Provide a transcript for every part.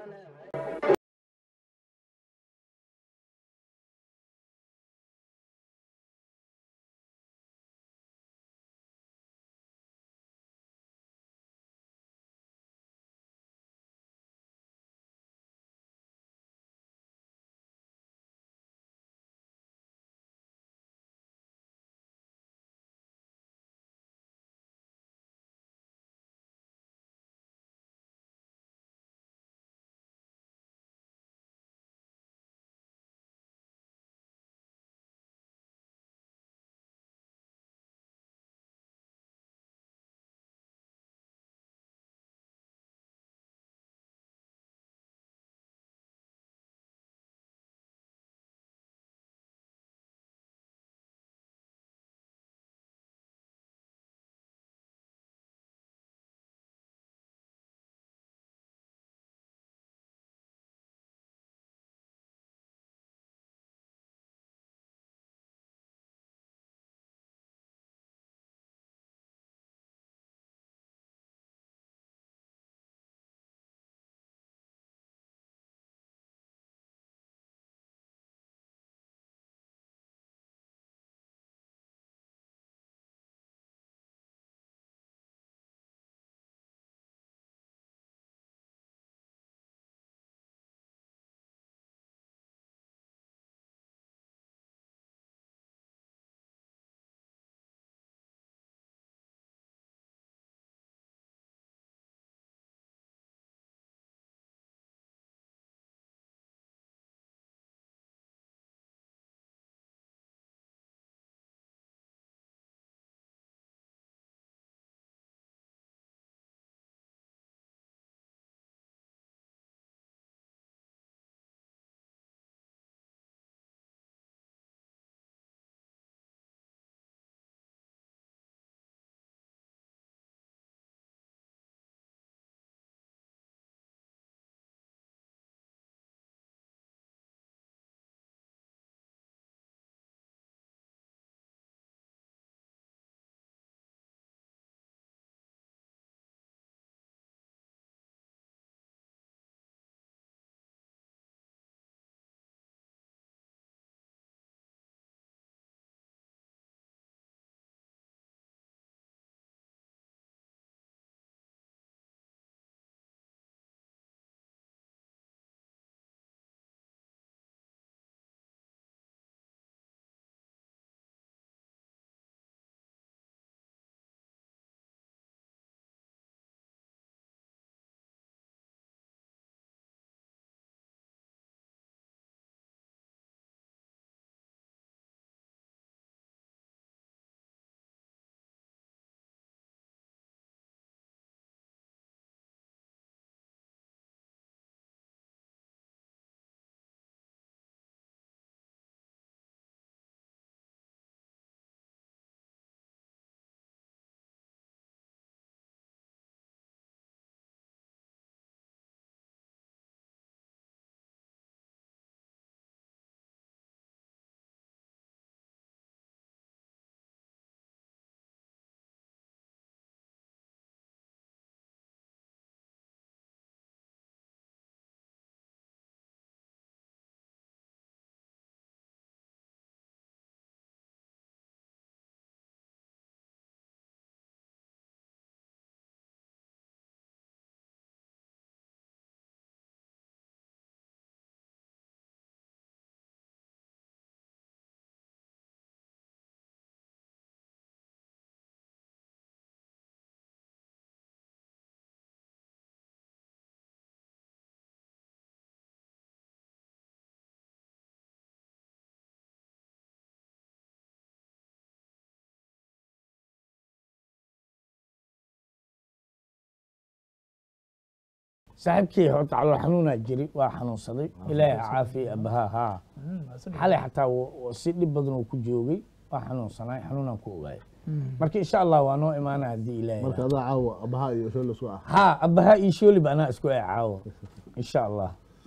saaxiibkii horta calool xanuunaa jiri waa xanuunsaday ilaahay ha caafiya abahaa haa xalay xataa wa- wa- si dhib badan uu ku joogay waa xanuunsanaay xanuunaan ku ogaay marka insha allah waa noo imaana haddii ilaahay marka adaa caawa abaha iyo shoole isku ah haa abahaa iyo shoolib anaa isku ecaawo insha allah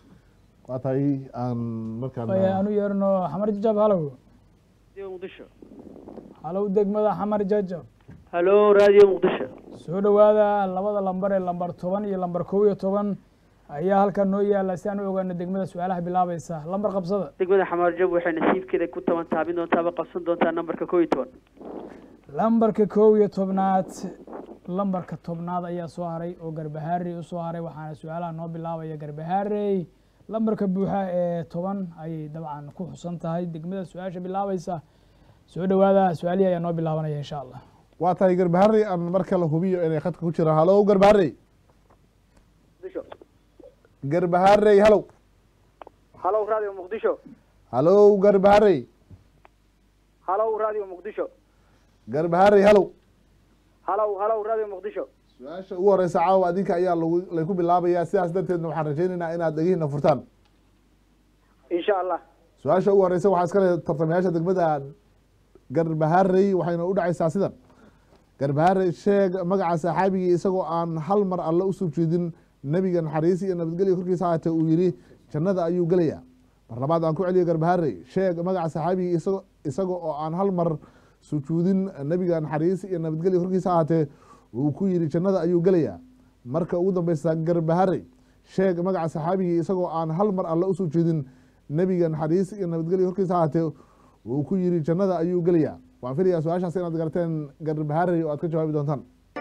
waa tahay aan markaan Waya, aanu yeerno xamar jajab halow radio muqdisho halow degmada xamar jajab halo radio muqdisho soo dhowaada labada lambar ee lambar toban iyo lambar kow iyo toban ayaa halkan noo yaala si aan u ogaano degmada su-aalaha bilaabaysa lambar qabsada degmada xamaarjab waxay nasiibkeeda ku taban taabin doontaaba qabsan doontaa nambarka kow iyo toban lambarka kow iyo tobnaad lambarka tobnaad ayaa soo haray oo garbahaarey usoo haray waxaana su-aalaha noo bilaabaya garbahaarey lambarka buuxa ee toban ayay dabcan ku xusan tahay degmada su-aasha bilaabaysa soo dhowaada su-aalihii ayaa noo bilaabanaya insha allah waa tahay garbaharey aan mar kale hubiyo inay khadka ku jiraan halow garbaharey muqdisho garbaharey halow halow radio muqdisho halow garbaharey halow radio muqdisho garbaharey halow halow halow radio muqdisho su-aasha ugu horeysa caawa adinka ayaa lagu layku bilaabayaa sidaas darteedna waxaan rajaynaynaa inaad dhegihiina furtaan insha allah su-aasha ugu horeysa waxaa iska leh tartamayaasha degmada garbaharey waxayna u dhacaysaa sidan garbaharey sheeg magaca saxaabigii isagoo aan hal mar alle u subjeedin nebiga naxariis iyo nabadgelya korkiisa haatee uu yidhi jannada ayuu gelayaa mar labaad aan ku celiyo garbaharey sheeg magaca saxaabigii isago isaga oo aan hal mar sujuudin nebiga naxariis iyo nabadgelya korkiisa haatee uu ku yidhi jannada ayuu gelayaa marka ugu dambeysa garbaharey sheeg magaca saxaabigii isagoo aan hal mar alle u sujuudin nebiga naxariis iyo nabadgelya korkiisa haatee uu ku yidhi jannada ayuu gelayaa waan filayaa su-aashaas inaad garteen garbaharey oo aad ka jawaabi doontaan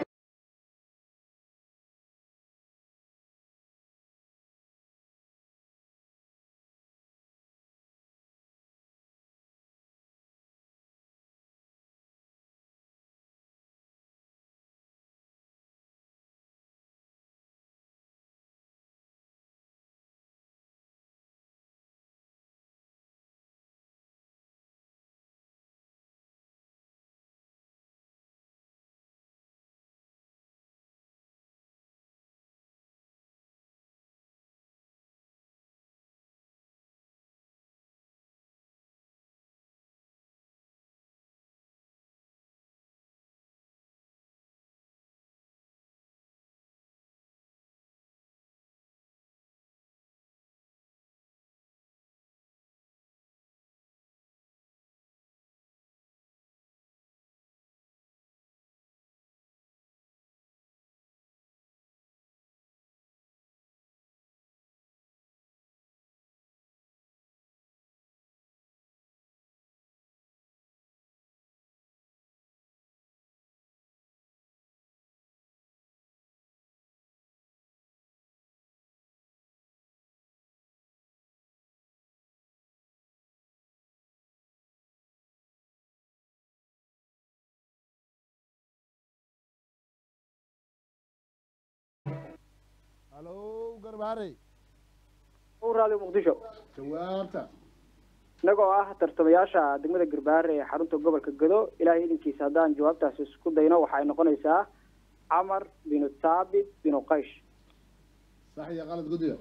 halow garbaharey halow radio muqdisho jawaabta inagoo ah tartamayaasha degmada garbaare ee xarunta gobolka gado ilaahay idinkiisa haddaan jawaabtaasi isku dayno waxay noqonaysaa camar binu thaabit binu qaysh sax iyo qalad guddiga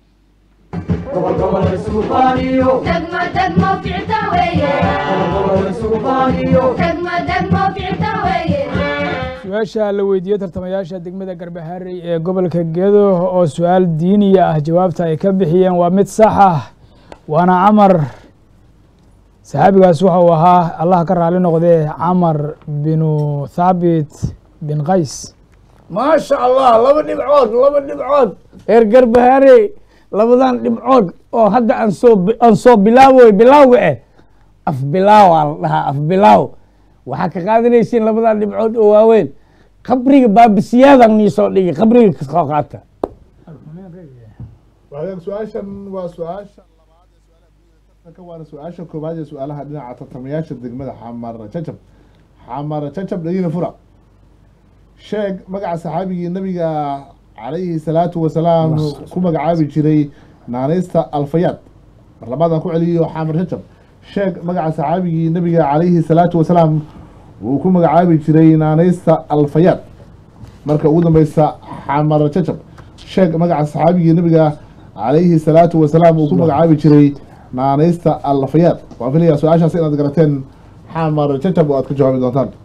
degmo degmo ficta weeye degmo degmo ficta weeye su-aasha la weydiiyey tartamayaasha degmada garbaharey ee gobolka gedo oo su-aal diiniya ah jawaabta ay ka bixiyeen waa mid sax ah waana camar saxaabigaas waxa uu ahaa allah ka raali noqdee camar binu thaabit bin qays maasha allah laba dhibcood laba dhibcood reer garbahaare labadan dhibcood oo hadda aan soo aan soo bilaawoy bilaawga eh af bilaaw aa la dhahaa af bilaaw waxaa ka qaadanaysiin labadan dhibcood oo waaweyn qabriga baabisiyaadan nii soo dhigi qabriga kasoo qaata waxaad su-aashan waa su-aasha labaad ee su-aalaha guud ee tartanka waana su-aasha koobaad ee su-aalaha dhinaca tartamayaasha degmada xamar jajab xamar jajab dhegina fura sheeg magaca saxaabigii nabiga calayhi salaatu wasalaam ku magacaabi jiray naaneysta alfayaad mar labaadaan ku celiyo xamar jajab sheeg magaca saxaabigii nabiga calayhi salaatu wasalaam uu ku magacaabi jiray naaneysta alfayaad marka ugu dambeysa xamar jajab sheeg magaca saxaabigii nabiga calayhi salaatu wasalaam uu ku magacaabi jiray naaneysta alfayaad waan filayaa su-aashaas inaad garateen xamar jajab oo aad ka jawaabi doontaan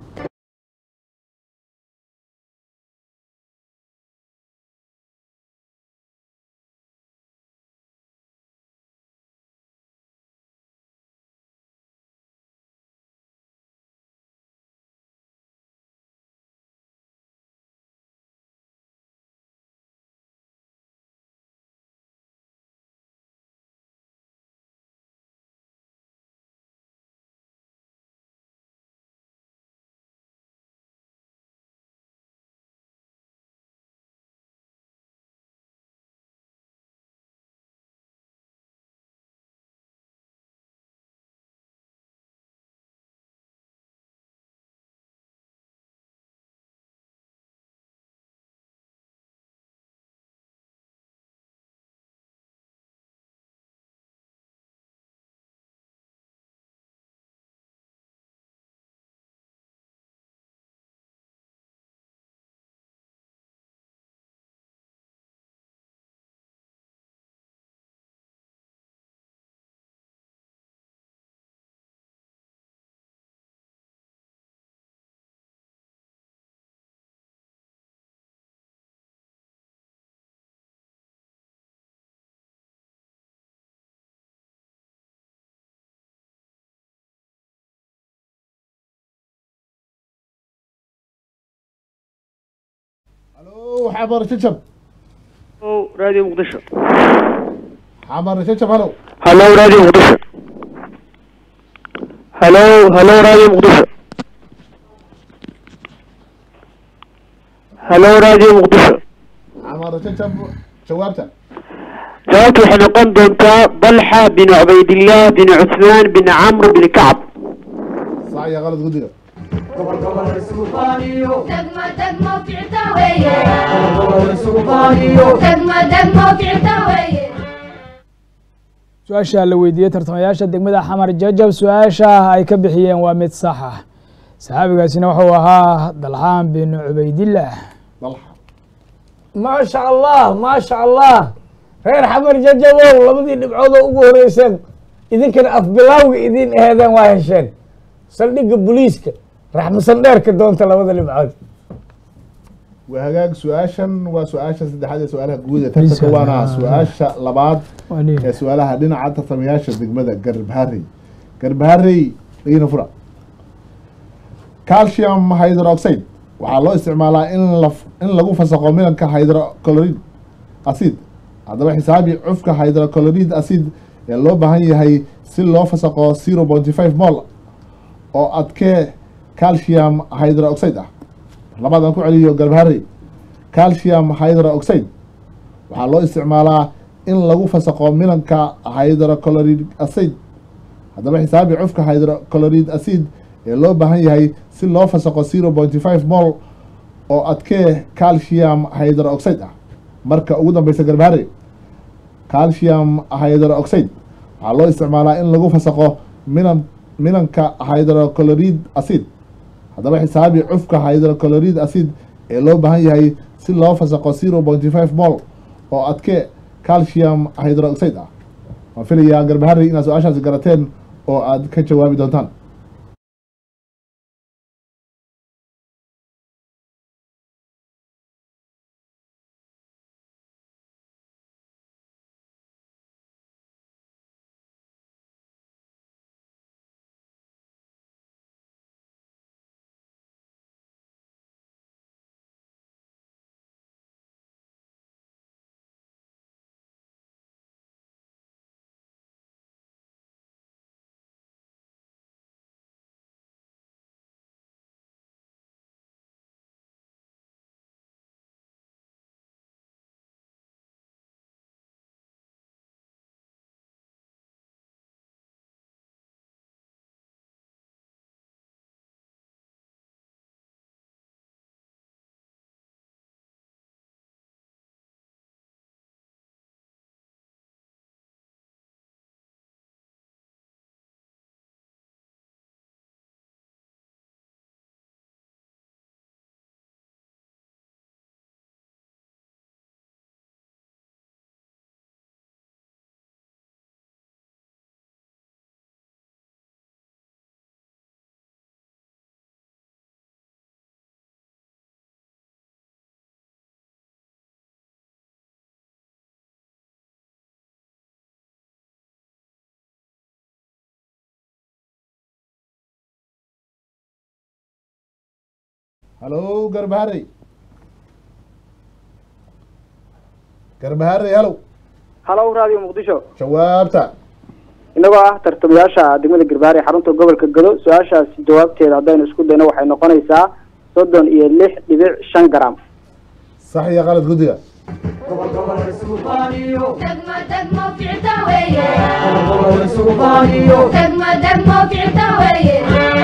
halo xamar jajab راديو مقدشة xamar jajab halow هلو راديو مقدشة هلو هلو راديو مقدشة هلو راديو مقدشة xamar jajab jawaabta جوابت waxay noqon doontaa طلحة بن عبيد الله بن عثمان بن عمرو بن كعب sax iyo qalad guddiga degmo degmo ficta weeye degmo degmo ficta weeye su-aasha la weydiiyey tartamayaasha degmada xamar jajab su-aasha ay ka bixiyeen waa mid sax ah saxaabigaasina wuxuu ahaa dalxaan bin cubaydillaah dalxa ما شاء الله ما شاء الله reer xamar jajabow labadii dhibcood oo ugu horeyseen idinkana afbilawga idin aheedeen waa hesheen saldhigga booliiska raxmasan dheerka doonta labada dhibcood waa hagaag su-aashan waa su-aasha saddexaad ee su-aalaha guud ee tartanka waana su-aasha labaad ee su-aalaha dhinaca tartamayaasha degmada garbharey garbharey dhegina fura calcium hydroxide waxaa loo isticmaalaa in la in lagu fasaqo milanka hydrochloride acid haddaba xisaabi cufka hydrochloride acid ee loo baahan yahay si loo fasaqo zero pointy five mol oo adkee calcium hydroxide ah labadan ku celiyo garbharey calcium hydroxide waxaa loo isticmaalaa in lagu fasaqo milanka hydrochloride acid haddaba xisaabi cufka hydrochloride acid ee loo baahan yahay si loo fasaqo zero pointy five mol oo adkee calcium hydroxide ah marka ugu dambeysa garbharey calcium hydroxide waxaa loo isticmaalaa in lagu fasaqo milan milanka hydrochloride acid haddaba xisaabi cufka hydrochloride acid ee loo baahan yahay si loo fasaqo zero pointy five mol oo adke calcium hydroxide ah waan filayaa garbahari inaad su-aashaasi garateen oo aad ka jawaabi doontaan halo garbahari garbahari halow halow radio muqdisho jawaabta inagoo ah tartamayaasha degmada garbaare ee xarunta gobolka gado su-aashaasi jawaabteeda haddaynu isku dayno waxay noqonaysaa soddon iyo lix dhibic shan garam sax iyo qalad guddiga degmo degmo ficta weeye degmo degmo ficta weeye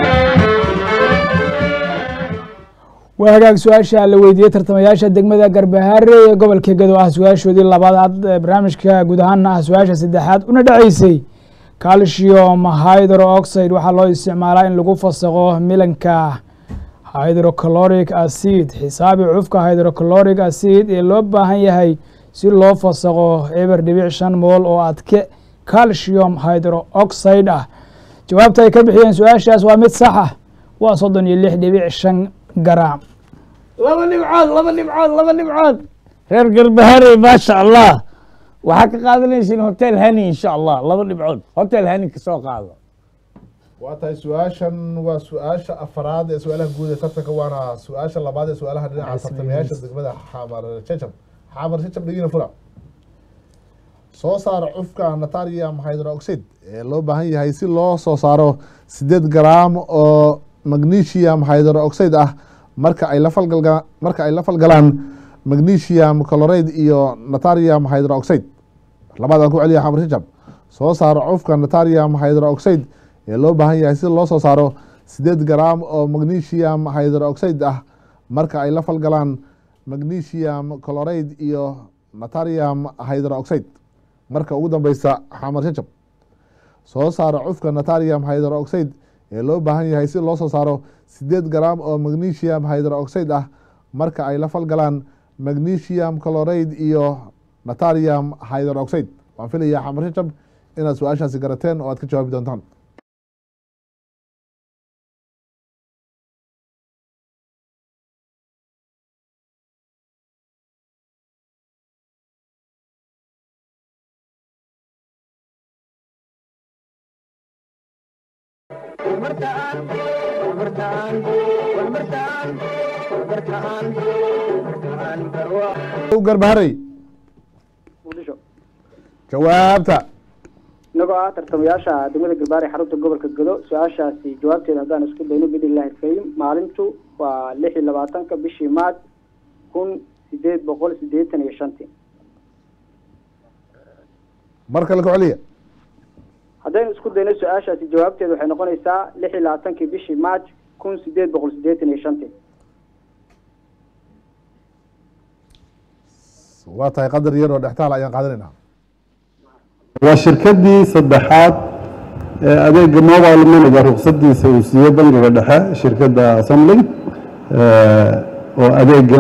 waa hagaag su-aasha la weydiiyey tartamayaasha degmada garbahaare ee gobolka gado ah su-aashoodii labaad ee barnaamijka guud ahaana ah su-aasha saddexaad una dhaceysay calcium hydroxide waxaa loo isticmaalaa in lagu fasaqo milanka hydrochloric acid xisaabi cufka hydrochloric acid ee loo baahan yahay si loo fasaqo eber dhibic shan mool oo adke calcium hydroxide ah jawaabta ay ka bixiyeen su-aashaas waa mid sax ah waa soddon iyo lix dhibic shan garam laba dhibcood laba dhibcood laba dhibcood reer garbahare maasha allah waxaa ka qaadanaysiin hotel hani insha allah laba dhibcood hotel hani kasoo qaado waa tahay su-aashan waa su-aasha afaraad ee su-aalaha guud ee tartanka waana su-aasha labaad ee su-aalaha dhinaca Yes, tartamayaasha yes. degmada xamar jajab xamar jajab dhegina fura soo saara cufka natarium hydroxide ee loo baahan yahay si loo soo saaro sideed garaam oo magnesium hydroxide ah marka ay la falgalga marka ay la falgalaan magnesium chloride iyo natarium hydroxide labaadaan ku celiya xamar jajab soo saaro cufka natarium hydroxide ee loo baahan yahay si loo soo saaro sideed garaam oo magnesium hydroxide ah marka ay la falgalaan magnesium chloride iyo natarium hydroxide marka ugu dambeysa xamar jajab soo saaro cufka natarium hydroxide ee loo baahan yahay si loo soo saaro sideed garaam oo magnesium hydroxide ah marka ay la falgalaan magnesium chloride iyo natarium hydroxide waan filayaa xamar jajab inaad su-aashaasi garateen oo aad ka jawaabi doontaan garbaharey muqdisho jawaabta inagoo ah tartamayaasha degmada galbaare xarunta gobolka gado su-aashaasi jawaabteeda haddaan isku dayno bidillahi alkarim maalintu waa lix iyo labaatanka bishii maaj kun sideed boqol sideetan iyo shantii mar kale ku celiya haddaynu isku dayno su-aashaasi jawaabteeda waxay noqonaysaa lix iyo labaatankii bishii maaj kun sideed boqol sideetan iyo shantii waa tahay qadar yar oo dhextaal ayaan qaadanaynaa waa shirkadii saddexaad ee adeega mobile moneyga ruqsadiisa uu siiyey bangiga dhexe shirkadda assembly oo adeegan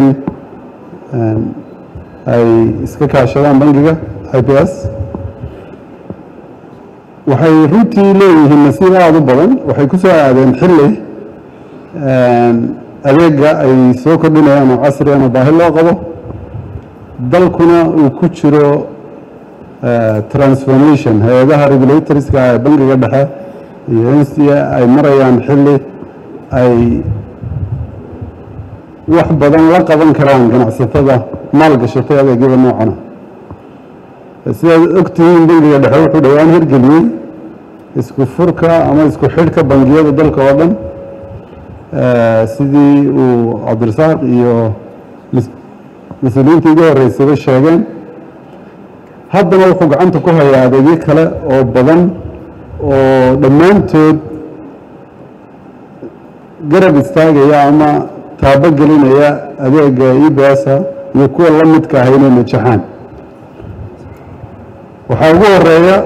ay iska kaashadaan bangiga i p s waxay runtii leeyihiin nasiib aada u badan waxay ku soo aadeen xilli adeega ay soo kordhinayaan oo casri ana baahi loo qabo dalkuna uu ku jiro transformation hay-adaha regulatorska ee bangiga dhexe iyo n c a ay marayaan xilli ay wax badan la qaban karaan ganacsatada maalgashatay adeegyada noocana sidaad ogtihiin bangiga dhexe wuxuu dhowaan hirgeliyey isku furka ama isku xidhka bangiyada dalka oo dhan sidii uu cabdirasaaq iyo mas-uuliyiinta iga horeysaba sheegeen haddana wuxuu gacanta ku hayaa adeegyo kale oo badan oo dhammaantood garab istaagaya ama taabo gelinaya adeega ebsa iyo kuwa la midka ah inay najaxaan waxaa ugu horeeya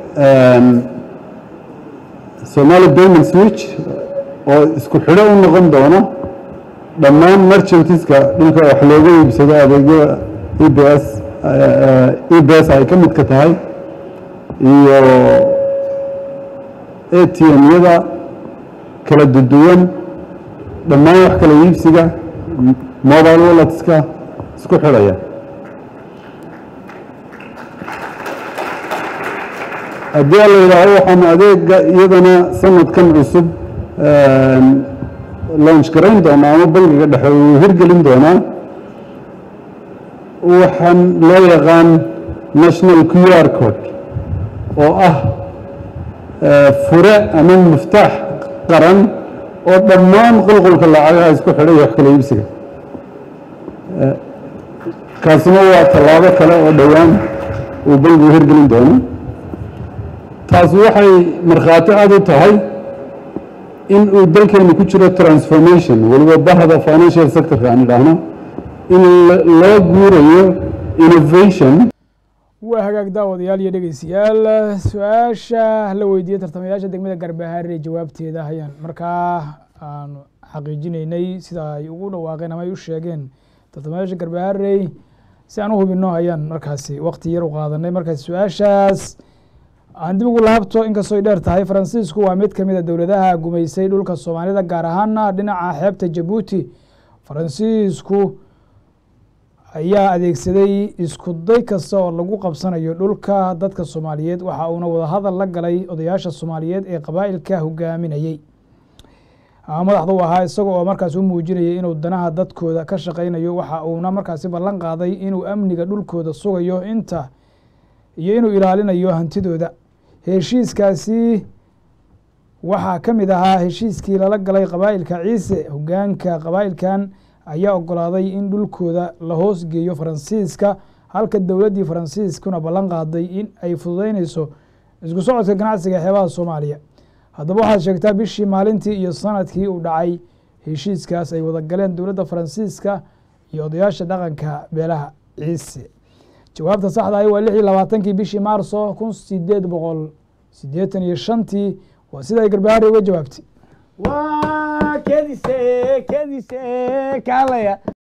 somali payment switch oo isku xidho u noqon doona dhammaan merchantiska dhulka wax looga iibsado adeegyada ebs ebs ay ka midka tahay iyo a t m-yada kala duduwan dhammaan wax kala iibsiga mobile walletska isku xidhaya haddii la yidhaaho waxaan adeega iyadana sanadkan cusub launch garayn doonaa ama bangiga dhexe uu hirgelin doonaa waxaan loo yaqaan national q r code oo ah fure ama muftaax qaran oo dhammaan qulqulka lacagaha isku xidhay wax kala iibsiga kaasina waa tallaabo kale oo dhowaan uu bangigu hirgelin doono taasi waxay markhaati cad u tahay in uu dalkeenu ku jiro transformation weliba bahda financial sectorka aan idhaahno in loo guurayo innovation waa hagaag daawadayaal iyo dhegeystayaal su-aasha la weydiiyey tartamayaasha degmada garbahaare jawaabteeda ayaan markaa aanu xaqiijinaynay sida ay ugu dhawaaqeen ama ay u sheegeen tartamayaasha garbaharey si aan u hubino ayaan markaasi wakti yar u qaadanay markaasi su-aashaas aan dib ugu laabto inkastoo ay dheer tahay faransiisku waa mid ka mid a dowladaha gumaysay dhulka soomaalida gaar ahaana dhinaca xeebta jabuuti faransiisku ayaa adeegsaday isku day kasta oo lagu qabsanayo dhulka dadka soomaaliyeed waxa uuna wadahadal la galay odayaasha soomaaliyeed ee qabaa'ilka hogaaminayey madaxda u ahaa isaga oo markaas u muujinayay inuu danaha dadkooda ka shaqaynayo waxa uuna markaasi ballan qaaday inuu amniga dhulkooda sugayo inta iyo inuu ilaalinayo hantidooda heshiiskaasi waxaa ka mid ahaa heshiiskii lala galay qabaa'ilka ciise hogaanka qabaa'ilkan ayaa ogolaaday in dhulkooda la hoos geeyo faransiiska halka dowladdii faransiiskuna ballan qaaday in ay fududeyneyso isku socodka ganacsiga ee xeebaha soomaaliya haddaba waxaad sheegtaa bishii maalintii iyo sanadkii uu dhacay heshiiskaas ay wada galeen dowladda faransiiska iyo odayaasha dhaqanka beelaha ciise jawaabta saxda ahi waa lix iyo labaatankii bishii maarso kun sideed boqol siddeetan iyo shantii waa sida ay garbahaari uga jawaabtay waa kedise kedise kaalaya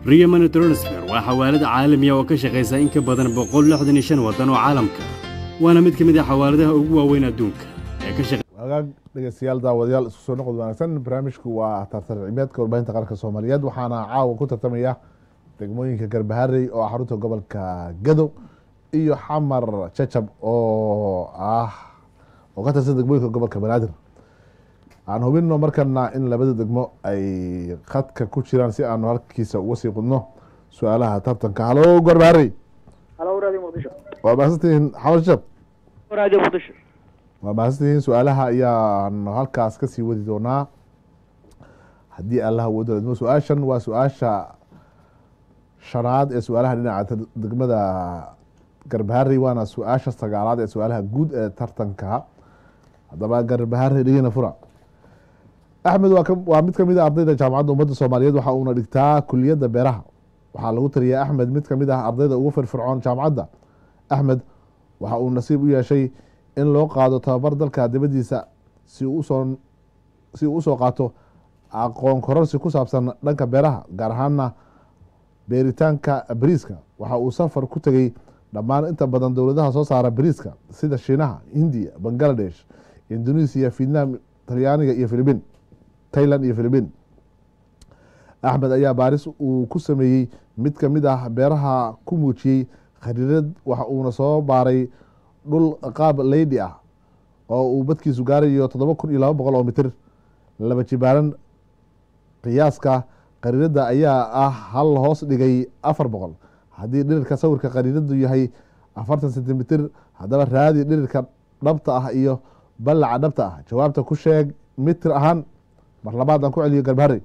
riya money transfer waa xawaalad caalamiya oo ka shaqaysa in ka badan boqol lixdan iyo shan waddan oo caalamka waana mid ka mid ah xawaaladaha ugu waaweyn adduunka ee ka shaqa wagaag dhegeystayaal daawadayaal isku soo noqod wanaagsan barnaamijku waa tartar cilmiyeedka warbaahinta qaranka soomaaliyeed waxaana caawa ku tartamaya degmooyinka garbaharey oo ah xarunta gobolka gado iyo xamar jajab oo ah oo ka tirsan degmooyinka gobolka banaadir aan hubino markana in labada degmo ay khadka ku jiraan si aanu halkiisa uga sii qudno su-aalaha tartanka halo garbaharey halo radio muqdisho waa mahadsantihiin xamar jajab radio muqdisho waa mahadsantihiin su-aalaha ayaan halkaas kasii wadi doonaa haddii allah wado idmo su-aashan waa su-aasha shanaad ee su-aalaha dhinaca degmada garbaharey waana su-aasha sagaalaad ee su-aalaha guud ee tartanka haddaba garbaharey dhegeyna fura axmed waa ka- waa mid kamid a ardayda jaamacadda ummadda soomaaliyeed waxa uuna dhigtaa kuliyadda beeraha waxaa lagu taliyaa axmed mid kamid ah ardayda ugu firfircoon jaamacadda axmed waxa uu nasiib u yeeshay in loo qaado tababar dalka dibadiisa si uu usoo si uu usoo qaato aqoon kororsi ku saabsan dhanka beeraha gaar ahaana beeritaanka bariiska waxa uu safar ku tegey dhammaan inta badan dowladaha soo saara bariiska sida shiinaha hindiya bangaladesh indonesia vietnam talyaaniga iyo philibiin tailand iyo philibiin axmed ayaa baaris uu ku sameeyey mid kamid ah beeraha ku muujiyey khariirad waxa uuna soo baaray dhul qaab leydi ah oo uu badkiisu gaarayo toddoba kun iyo laba boqol oo mitir laba jibaaran qiyaaska qariirada ayaa ah hal hoos dhigay afar boqol haddii dhirirka sawirka qariiradu yahay afartan sentimitir haddaba raadi dhirirka dhabta ah iyo ballaca dhabta ah jawaabta ku sheeg mitir ahaan mar labaad aan ku celiyo garbaharey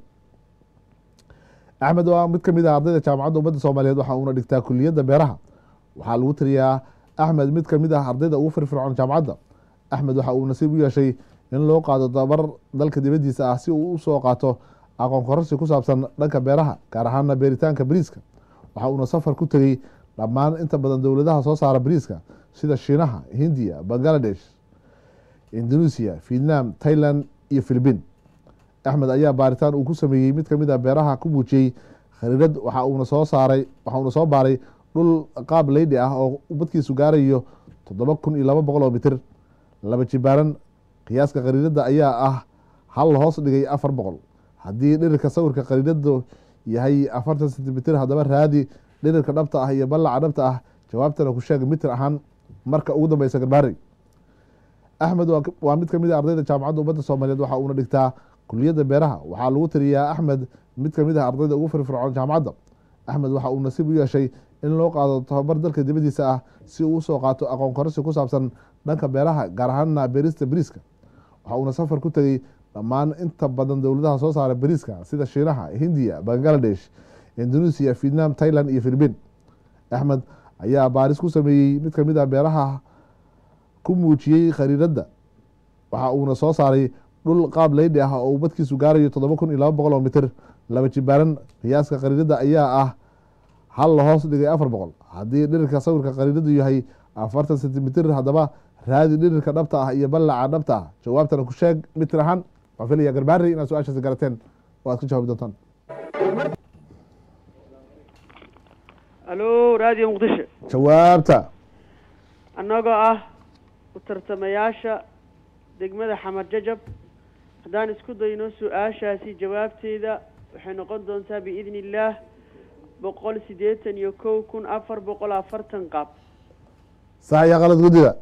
axmed waa mid kamid ah ardayda jaamacadda ummadda soomaaliyeed waxa uuna dhigtaa kuliyadda beeraha waxaa lagu tiriyaa axmed mid kamid ah ardayda ugu firfircoon jaamacadda axmed waxa uu nasiib u yeeshay in loo qaado dabar dalka dibadiisa ah si uu usoo qaato aqoon kororsi ku saabsan dhanka beeraha gaar ahaana beeritaanka bariiska waxa uuna safar ku tegey dhammaan inta badan dowladaha soo saara bariiska sida shiinaha hindiya bangaladesh indonesia vietnam tailand iyo philibiin axmed ayaa baaritaan uu ku sameeyey mid kamid a beeraha ku muujiyey khariirad waxa uuna soo saaray waxa uuna soo baaray dhul qaab leydi ah oo badkiisu gaarayo toddoba kun iyo laba boqol oo mitir laba jibaaran qiyaaska khariirada ayaa ah hal hoos dhigay afar boqol haddii dhirirka sawirka khariiradu yahay afartan sentimitir haddaba raadi dhirirka dhabta ah iyo ballaca dhabta ah jawaabtana ku sheeg mitir ahaan marka ugu dambeysa garbaari axmed waa- waa mid kamid a ardayda jaamacadda ummadda soomaaliyeed waxa uuna dhigtaa kuliyadda beeraha waxaa lagu tiriyaa axmed mid kamid ah ardayda ugu firfircoon jaamacadda axmed waxa uu nasiib u yeeshay in loo qaado tababar dalka dibadiisa ah si uu usoo qaato aqoon kororsi ku saabsan dhanka beeraha gaar ahaana beerista bariiska waxa uuna safar ku tegey dhammaan inta badan dowladaha soo saara bariiska sida shiinaha hindiya bangaladesh indonesia vietnam tailand iyo philibiin axmed ayaa baaris ku sameeyey mid kamid ah beeraha ku muujiyey khariiradda waxa uuna soo saaray dhul qaab leydi ah oo uu badkiisu gaarayo toddoba kun iyo laba boqol oo mitir laba jibaaran qiyaaska khariirada ayaa ah hal la hoos dhigay afar boqol haddii dhirirka sawirka khariiradu yahay afartan sentimitir haddaba raadi dhirirka dhabta ah iyo ballaca dhabta ah jawaabtana ku sheeg mitir ahaan waan filaya garbaari inaad su-aashaasi garateen oo aad ka jawaabi doontaan alo radio muqdisho jawaabta annagoo ah u tartamayaasha degmada xamar jajab haddaan isku dayno su-aashaasi jawaabteeda waxay noqon doontaa biidni illaah boqol siddeetan iyo kow kun afar boqol afartan qaab sax iyo qalad guddiga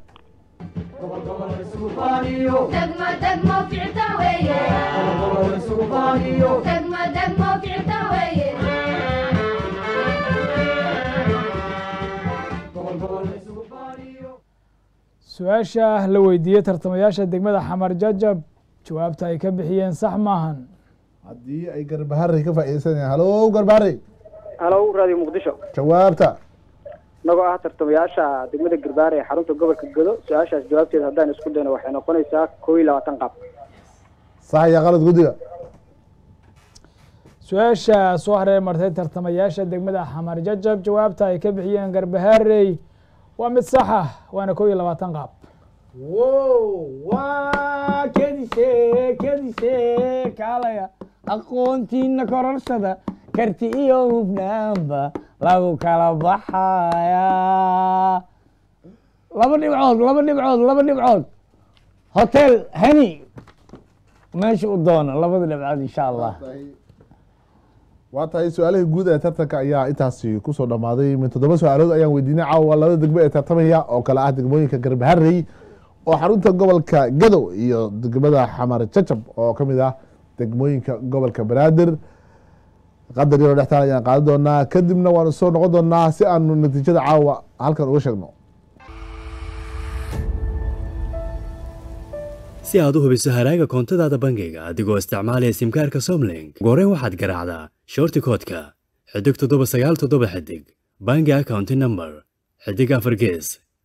degmo degmo ficta weeye degmo degmo ficta weeye su-aasha la weydiiyey tartamayaasha degmada xamar jajab jawaabta ay ka bixiyeen sax maahan haddii ay garbaharey ka faa'iideysanayaan halo garbaharey halo radio muqdisho jawaabta inagoo ah tartamayaasha degmada garbaare ee xarunta gobolka godo su-aashaas jawaabteeda haddaan isku dayno waxay noqonaysaa koo iyo labaatan qaab sax iyo qalad guddiga su-aasha soo hareer martay tartamayaasha degmada xamar jajab jawaabta ay ka bixiyeen garbaharey waa mid sax ah waana kow iyo labaatan qaab wow waa kedise kedise kaalaya aqoontiina kororsada karti iyo hufnaanba lagu kala baxayaa laba dhibcood laba dhibcood laba dhibcood hotel hani meesha u doono labada dhibcood insha allah waa tahay su-aalihii guud ee tartanka ayaa intaasi kusoo dhammaaday min toddoba su-aalood ayaan weydiinay caawa labada degmo ee tartamaya oo kale ah degmooyinka garbaharey oo xarunta gobolka gadow iyo degmada xamar jajab oo ka mid ah degmooyinka gobolka banaadir qadar yaroo dhextaan ayaan qaadan doonaa kadibna waanu soo noqon doonaa si aanu natiijada caawa halkan uga sheegno si aad u hubiso haraaga koontadaada bangiga adigoo isticmaalaya simkaarka somlink ugu horreyn waxaad garaacdaa shorti koodka xidig toddoba sagaal toddoba xidig bangi accounti number xidig afar gees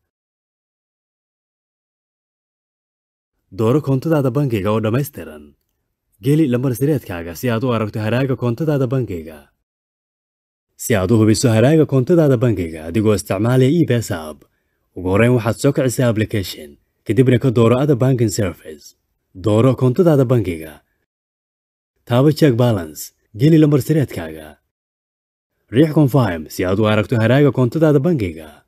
dooro koontadaada bangiga oo dhammaystiran geli lambar sireedkaaga si aad u aragto haraaga koontadaada bangiga si aad u hubiso haraaga koontadaada bangiga adigoo isticmaalaya ebs app ugu horreyn waxaad soo kicisaa application kadibna ka dooro ada banking service dooro koontadaada bangiga taabo check balance geli lambar sireedkaaga riix confirm si aad u aragto haraaga koontadaada bangiga